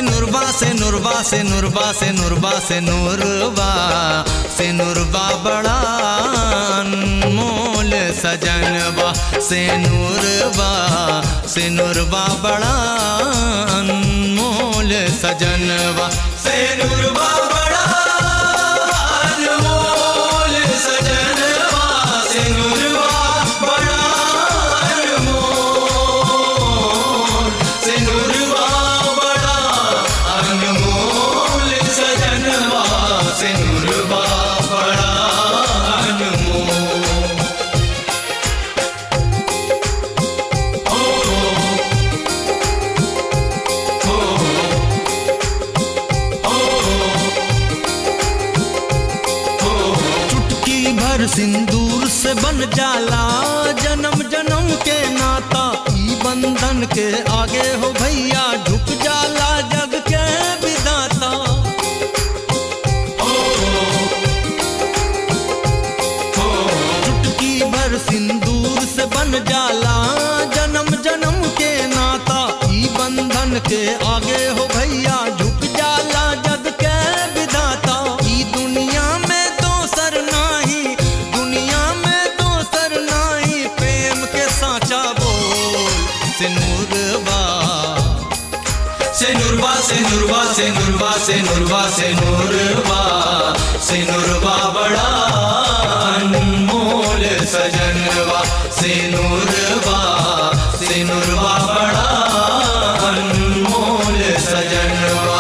नुरबा से नुरबा से नुरबा से नुरबा से नुरबा से नुरबा बड़ा अनमोल सजनबा से नुरबा से नुरबा बड़ा अनमोल सजनबा से नुरबा बड़ा अनमोल सजनबा से नुरबा बड़ा अनमोल से नुरबा बड़ा अनमोल सजनबा से नुरबा बड़ा अनमोल चुटकी भर सिंदूर से बन जाला जन्म जन्म के नाता ई बंधन के आगे हो भैया झुक जाला जग के विदाता चुटकी भर सिंदूर से बन जाला जन्म जन्म के नाता ई बंधन के आगे हो भैया झुक जाला जग के विदाता ई दुनिया में दोसर नाही दुनिया में दोसर नाही प्रेम के साचा बोल सिनुरबा सिनुरबा सिनुरबा सिनुरबा सिनुरबा सिनुरबा सिनुरबा बड़ा अनमोल सजनबा सिनुरबा सिनुरबा बड़ा अनमोल सजनबा